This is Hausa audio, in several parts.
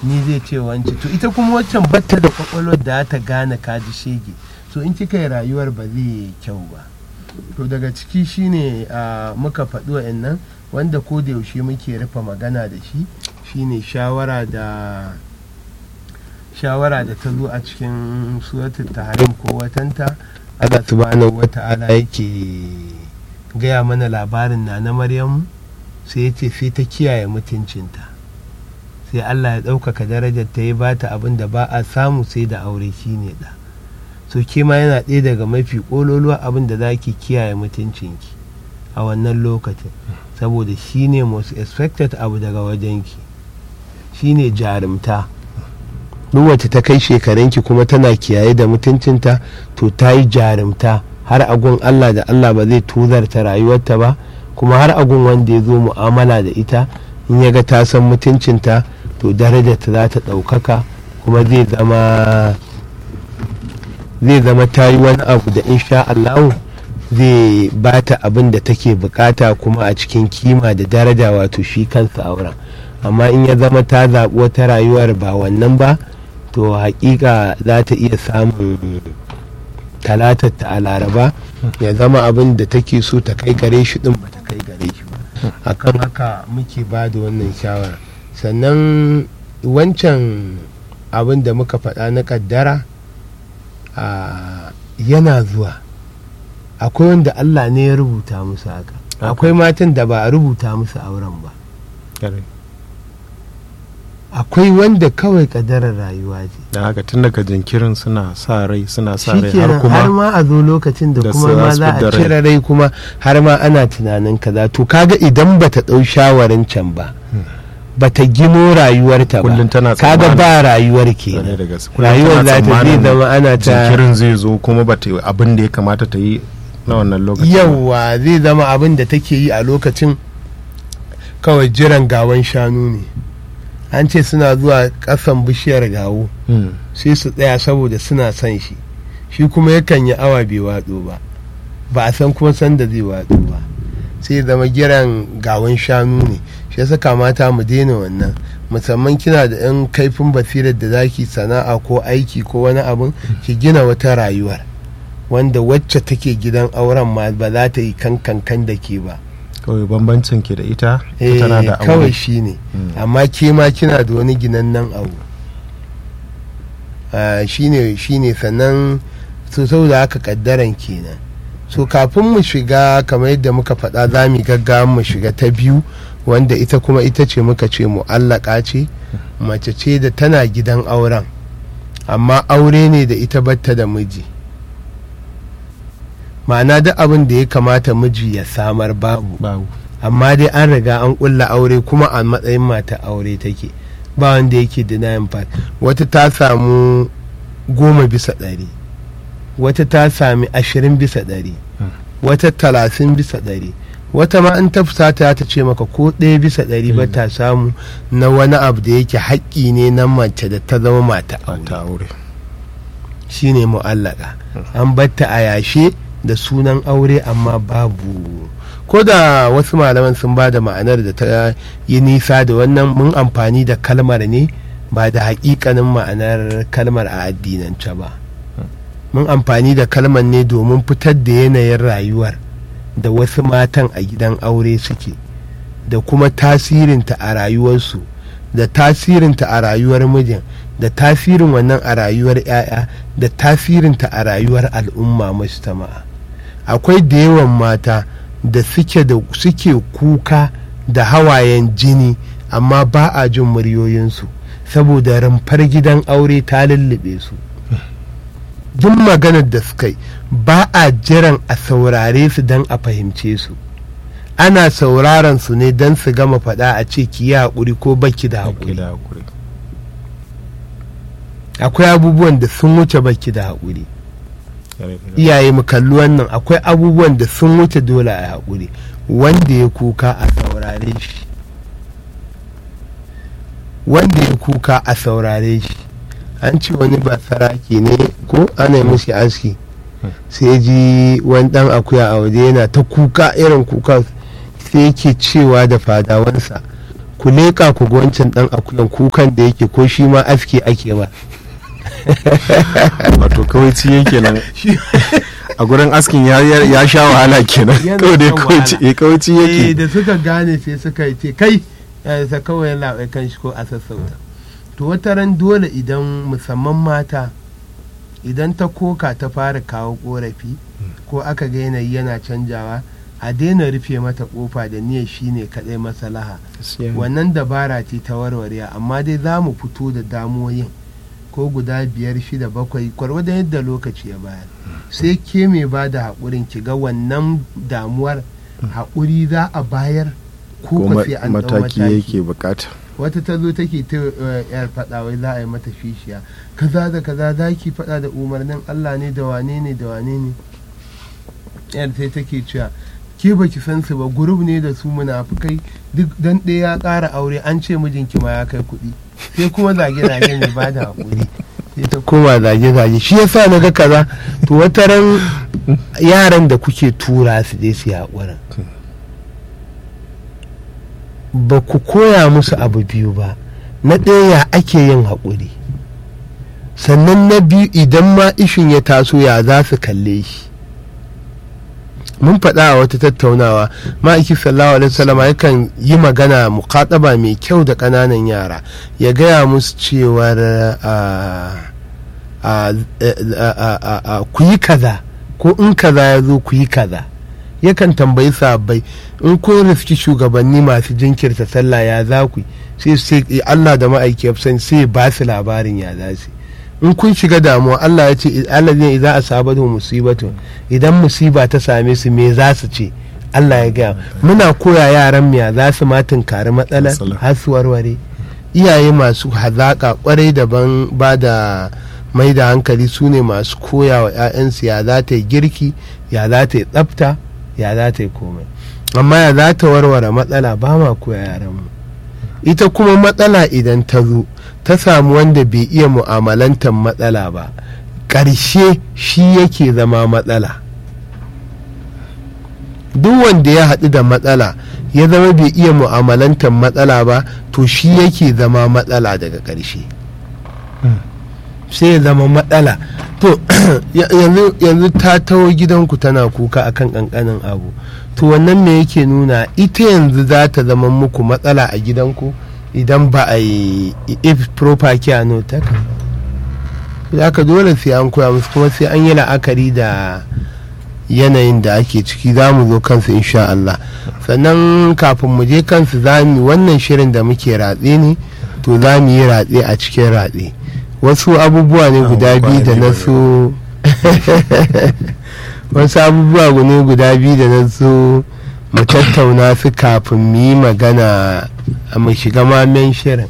ni zai ce wance to ita kuma waccan batta da kwakwalwar da ta gane kaji shege so in kika yi rayuwar ba zai yi kyau ba to daga ciki shine a muka faɗi wa'annan wanda ko da yaushe muke rufe magana da shi shine shawara da shawara da ta zo a cikin suratul tahrim ko watanta Allah subhanahu wata'ala yake gaya mana labarin na na Maryamu sai yace sai ta kiyaye mutuncinta sai Allah ya ɗaukaka darajar ta yi bata abin da ba a samu sai da aure shine da so ke ma yana ɗaya daga mafi ƙololuwa abin da za ki kiyaye mutuncinki a wannan lokacin saboda shine most expected abu daga wajenki shine jarumta duk wacce ta kai shekarunki kuma tana kiyaye da mutuncinta to ta yi jarumta har agun Allah da Allah ba zai tuzarta rayuwarta ba kuma har agun wanda ya zo mu'amala da ita in ya ga ta san mutuncinta to darajarta za ta ɗaukaka kuma zai zama zai zama ta yi wani abu da insha Allah zai ba ta abin da take bukata kuma a cikin kima da daraja wato shi kansa auren amma in ya zama ta zaɓi wata rayuwar ba wannan ba to hakika za ta iya samun talatar ta a laraba ya zama abin da take so ta kai gare shi din ba ta kai gare shi ba akan haka muke ba da wannan shawara sannan wancan abin da muka faɗa na kaddara yana zuwa akwai wanda allah ne ya rubuta musu haka akwai matan da ba a rubuta musu auren ba akwai wanda kawai kadarar rayuwa ce da haka tun daga jinkirin suna sa rai suna sa rai har shikenan har kuma ma a zo lokacin da da kuma su ma za su za fidda a rai. cire rai kuma har ma ana tunanin kaza to kaga idan bata ɗau shawarin can ba bata gino rayuwarta Kullum ba tana kaga tsammanin- ba rayuwar Zane kenan da gaske. Kullum rayuwar tana za ta zai tsammanin zama ana ta jinkirin zai zo kuma ba ta yi abin da ya kamata ta yi na wannan lokacin ba. yawwa zai zama abin da take yi a lokacin kawai jiran gawan shanu ne an ce suna zuwa ƙasan bishiyar gawo Hmm. sai su tsaya saboda suna son shi shi kuma yakan yi awa bai watso ba ba a san kuma san da zai watso ba sai ya zama giran gawan shanu ne shi yasa kamata mu daina wannan musamman kina da yan kaifin basirar da zaki sana'a ko aiki ko wani abin ki gina wata rayuwar wanda wacce take gidan auren ma ba za ta yi kankan kan da ke ba kawai bambancin ke da ita Eh, ita tana da aure kawai shi ne amma ke ma kina da wani ginannen abu Ah, shine shine sannan so saboda haka kaddaran kenan so kafin mu shiga kamar yadda muka faɗa za mu gaggawa mu shiga ta biyu wanda ita kuma ita ce muka ce mu'allaka ce mace ce da tana gidan auren amma aure ne da ita batta da miji ma'ana duk abin da ya kamata miji ya samar babu babu amma dai an riga an kulla aure kuma a matsayin mata aure take ba wanda yake denying part wata ta samu goma bisa ɗari wata ta sami ashirin bisa ɗari wata talatin bisa ɗari wata ma in ta fusata ta ce maka ko ɗaya bisa ɗari ba ta samu na wani abu da yake haƙƙi ne na mace da ta zama mata aure ta aure shine mu'allaka an batta a yashe da sunan aure amma babu ko da wasu malaman sun ba da ma'anar da ta yi nisa da wannan mun amfani da kalmar ne ba da hakikanin ma'anar kalmar a addinance ba mun amfani da kalmar ne domin fitar da yanayin rayuwar da wasu matan a gidan aure suke da kuma tasirinta a rayuwarsu da tasirinta a rayuwar mijin da tasirin wannan a rayuwar 'ya'ya da tasirinta a rayuwar al'umma mujtama'a akwai da yawan mata da suke da suke kuka da hawayen jini amma ba a jin muryoyinsu saboda rumfar gidan aure ta lullube su duk maganar da suka yi ba a jiran a saurare su don a fahimce su ana sauraron su ne don su gama faɗa a ce ki yi haƙuri ko baki da Ke haƙuri da hakuri akwai abubuwan da sun wuce baki da haƙuri iyaye mu kalli wannan akwai abubuwan da sun wuce dole a haƙuri wanda ya kuka a saurare shi wanda ya kuka a saurare shi an ce wani ba saraki ne ko ana yi mushi aski sai ji wani dan akuya a waje yana ta kuka irin kuka sai yake cewa da fadawansa ku leƙa ku ga wancan ɗan akuyan kukan da yake ko shi ma aski ake ba wato kawai ciye kenan a gurin askin ya, ya, ya sha wahala kenan Yana kawai dai shan kawai wahala. ci- eh, kawai ci eh yake da suka gane sai suka yi ce kai eh, sa kawai ya labai kan shi ko a sassauta to wata ran dole idan musamman mata idan ta koka ta fara kawo korafi ko aka ga yanayi yana canjawa a daina rufe mata kofa da niyyar shine kadai maslaha wannan dabara ce ta warware amma dai za mu fito da damoyin ko guda biyar shida bakwai kwarwadon yadda lokaci ya bayar sai ke mai ba da haƙurin ki ga wannan damuwar haƙuri za a bayar ko ko ko ma- sai an ɗau mataki mataki yake bukata wata ta zo take ta eh, yar faɗa wai za a yi mata fishiya kaza da kaza za ki faɗa da umarnin Allah ne da wane ne da wane ne yar sai take cewa ke baki san su ba gurub ne da su munafukai duk dan ɗaya ya ƙara aure an ce mijinki ma ya kai kuɗi sai kuma zage zage mai ba da haƙuri sai ta koma zage zage shi yasa na ga kaza to wata ran yaran da kuke tura su je su yi haƙurin ba ku koya musu abu biyu ba na ɗaya ya ake yin haƙuri sannan na biyu idan ma ishin ya taso ya za su kalle shi mun faɗa a wata tattaunawa ma'aiki sallallahu alaihi wasallam yakan yi magana muƙaɗaba mai kyau da ƙananan yara ya gaya musu cewar a- a- a- a- a- a- ku yi kaza ko in kaza ya zo ku yi kaza yakan tambayi sabbai in kun riski shugabanni masu jinkirta sallah ya za ku yi? sai sai Allah da ma'aiki ya fi sani sai ba su labarin ya za su yi. in kun shiga damuwa Allah ya ce Allah zai za a sabatu musibatu idan musiba ta same su me za su ce Allah ya gaya muna koya yaran miya za su ma tunkari matsalar Matsala. har su warware iyaye masu hazaƙa kwarai daban ba da mai da hankali su ne masu koya wa 'ya'yansu ya za ta yi girki ya za ta yi tsafta ya za ta yi komai amma ya za ta warware matsala ba ma koya yaranmu ita kuma matsala idan ta zo ta samu wanda bai iya mu'amalantar matsala ba ƙarshe shi yake zama matsala duk wanda ya haɗu da matsala ya zama bai iya mu'amalantar matsala ba to shi yake zama matsala daga ƙarshe sai ya zama matsala to yanzu yanzu ta taho gidanku tana kuka akan ƙanƙanin abu to wannan me yake nuna ita yanzu za ta zama muku matsala a gidanku idan ba a yi if proper care no ta za ka dole sai an koya musu kuma sai an yi la'akari da yanayin da ake ciki za mu zo kansu insha Allah sannan kafin mu je kansu za mu wannan shirin da muke ratse ne to za mu yi ratse a cikin ratse wasu abubuwa ne guda biyu da na so wasu abubuwa ne guda biyu da na so mu tattauna su kafin mu yi magana a mu shiga mamen shirin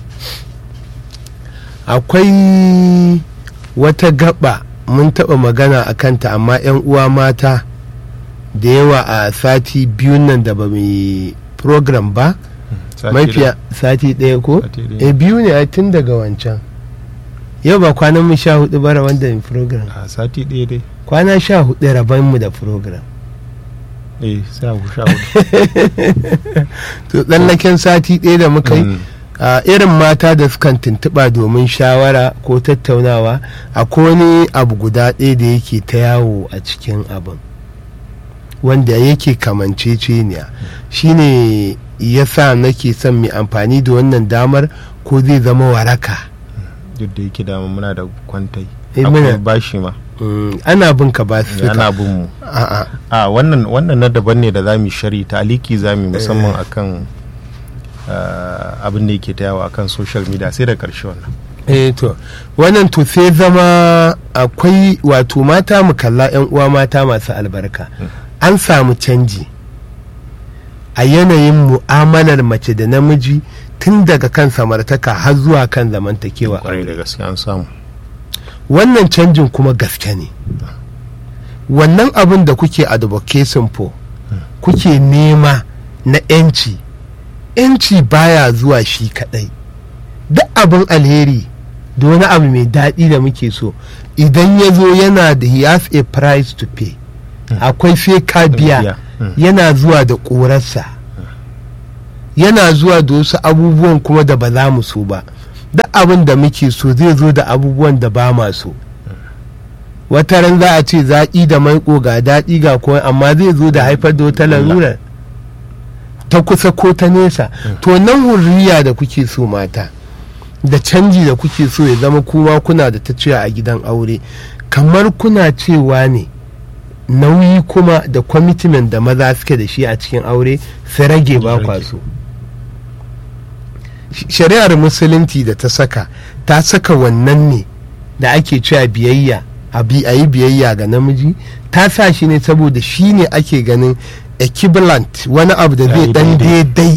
akwai wata gaba mun taɓa magana a kanta amma 'yan uwa mata da yawa a sati biyun nan da ba mu yi program ba mafiya sati ɗaya ko e biyu ne a tun daga wancan yau ba kwanan mu sha hudu bara wanda mu program a sati ɗaya dai kwana sha hudu rabon mu da program eh sha hudu sha hudu to tsallaken sati ɗaya da muka yi a irin mata da sukan tuntuɓa domin shawara ko tattaunawa akwai wani abu guda ɗaya da yake ta yawo a cikin abin wanda yake kamanceceniya shine ya sa nake son mai amfani da wannan damar ko zai zama waraka duk da yake dama muna da kwantai Eh, akwai muna- bashi ma Mm, ana bin ka ba su ana bin mu a'a a wannan wannan na daban ne da za mu shari ta aliki za mu musamman akan ah, abin da yake ta yawo akan social media sai da karshe wannan eh to wannan to sai zama akwai wato mata mu kalla yan uwa mata masu albarka an samu canji a yanayin mu'amalar mace da namiji tun daga kan samartaka har zuwa kan zamantakewa kwarai da gaske an samu wannan canjin kuma gaske ne wannan abin da kuke advocating for kuke nema na 'yanci 'yanci baya zuwa shi kadai duk abin alheri da wani abu mai daɗi da muke so idan ya zo yana da he has a price to pay akwai sai ka biya Mm. yana zuwa da ƙorarsa yana zuwa da wasu abubuwan kuma da ba za mu so ba duk abin da muke so zai zo da abubuwan da ba ma so wata ran za a ce zaƙi da maiƙo ga daɗi ga kuma amma zai zo da haifar da wata larura ta kusa ko ta nesa to nan hurriya da kuke so mata da canji da kuke so ya zama kuma kuna da ta cewa a gidan aure kamar kuna cewa ne nauyi kuma da commitment da maza suke da shi a cikin aure su rage ba kwa so shari'ar musulunci da ta saka ta saka wannan ne da ake cewa biyayya a yi biyayya ga namiji ta sa shi ne saboda shi ne ake ganin equivalent wani abu da zai dan daidai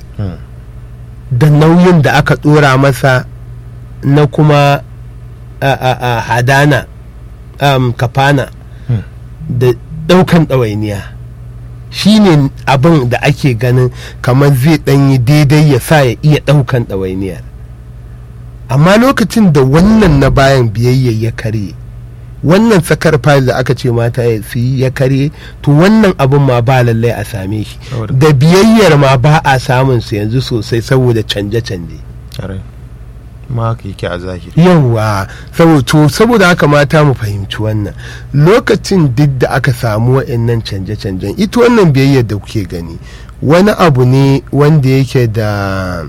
da nauyin da aka dora masa na kuma a hadana kafana da daukan ɗawainiya shi ne abin da ake ganin kamar zai ɗanyi daidai ya sa ya iya ɗaukan ɗawainiyar amma lokacin da wannan na bayan biyayya ya karye wannan sakar fayil da aka ce mata ya su yi ya karye to wannan abin ma ba lallai a same shi da biyayyar ma ba a samun su yanzu sosai saboda canje-canje ma haka yake a zahiri yawa saboda haka mata mu fahimci wannan lokacin duk da aka samu wa'annan canje-canjen ita wannan biyayyar da kuke gani wani abu ne wanda yake da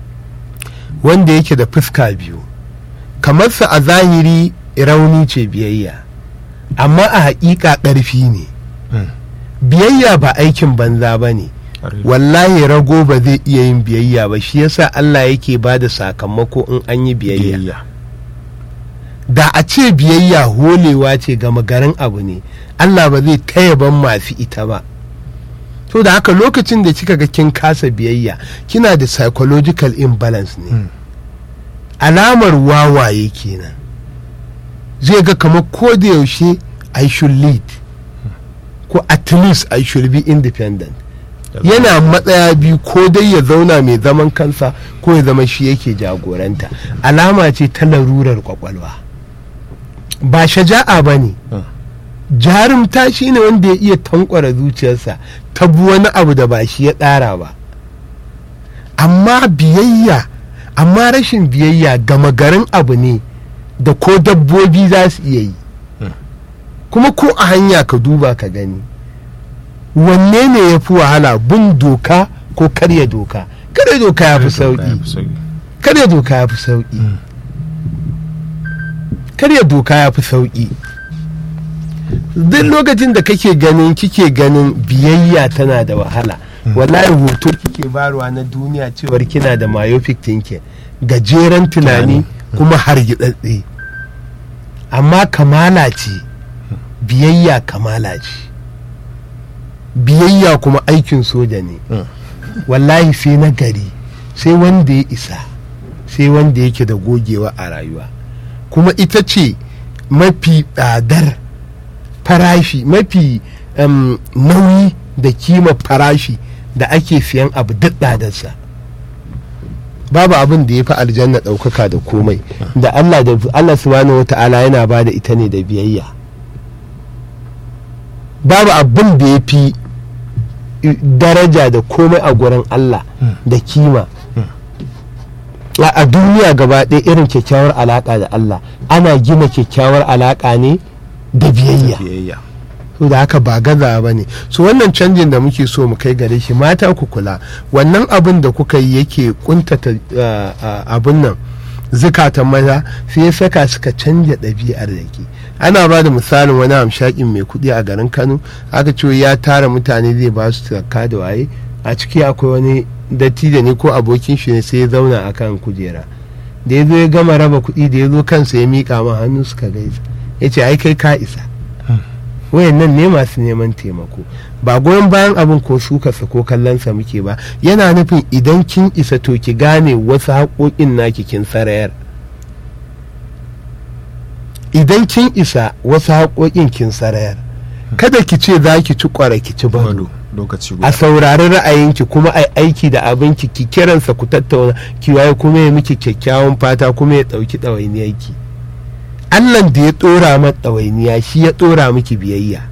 wanda yake da fuska biyu kamar sa a zahiri rauni ce biyayya amma a haƙiƙa ƙarfi ne biyayya ba aikin banza ba ne wallahi rago ba zai iya yin biyayya ba shi yasa Allah yake ba da sakamako in an yi biyayya da a ce biyayya holewa ce gama garin abu ne Allah ba zai taya ban masu ita ba to da haka lokacin da kika ga kin kasa biyayya kina da psychological imbalance ne alamar wawaye kenan zai ga kamar ko da yaushe I should lead ko at least I should be independent yana matsaya biyu ko dai ya zauna mai zaman kansa ko ya zama shi yake jagoranta alama ce ta larurar kwakwalwa ba shaja'a ba ne jarumta shi ne wanda ya iya tankwara zuciyarsa ta bi wani abu da ba shi ya tsara ba amma biyayya amma rashin biyayya gama garin abu ne da ko dabbobi za su iya yi kuma ko a hanya ka duba ka gani wanne ne ya fi wahala bin doka ko karya doka karya doka ya fi sauki karya doka ya fi sauki karya doka ya fi sauki duk lokacin da kake ganin kike ganin biyayya tana da wahala wallahi hoto kike barwa na duniya cewar kina da myopic thinking gajeren tunani kuma hargitsatse amma kamala ce biyayya kamala ce biyayya kuma aikin soja ne wallahi sai na gari sai wanda ya isa sai wanda yake da gogewa a rayuwa kuma ita ce mafi tsadar farashi mafi um, nauyi da kima farashi da ake siyan abu duk tsadarsa babu abin da ya fi aljanna ɗaukaka da komai da Allah da Allah subhanahu wa ta'ala yana ba da ita ne da biyayya babu abin da ya fi daraja da komai a gurin Allah da kima a duniya gaba ɗaya irin kyakkyawar alaƙa da Allah ana gina kyakkyawar alaƙa ne da biyayya so da haka ba gaza ba ne so wannan canjin da muke so mu kai gare shi mata ku kula wannan abin da kuka yi yake kuntata abin nan zukatan maza sai ya saka suka canja ɗabi'ar da ke ana ba da misalin wani hamshakin mai kuɗi a garin kano aka ce ya tara mutane zai ba su zakka da waye a ciki akwai wani dattijo ne ko abokin shi ne sai ya zauna a kan kujera da ya zo ya gama raba kuɗi da ya zo kansa ya miƙa ma hannu suka gaisa ya ce ai kai ka isa wayan nan ne masu neman taimako ba goyon bayan abin ko sukarsa ko kallonsa muke ba yana nufin idan kin isa to ki gane wasu haƙoƙin naki kin sarayar idan kin isa wasu haƙoƙin kin sarayar kada ki ce za ki ci ƙwara ki ci bado a saurari ra'ayinki kuma a aiki da abinki ki kiransa ku tattauna ki waye kuma ya miki kyakkyawan fata kuma ya ɗauki ɗawainiyarki allah da ya ɗora mata ɗawainiya shi ya ɗora miki biyayya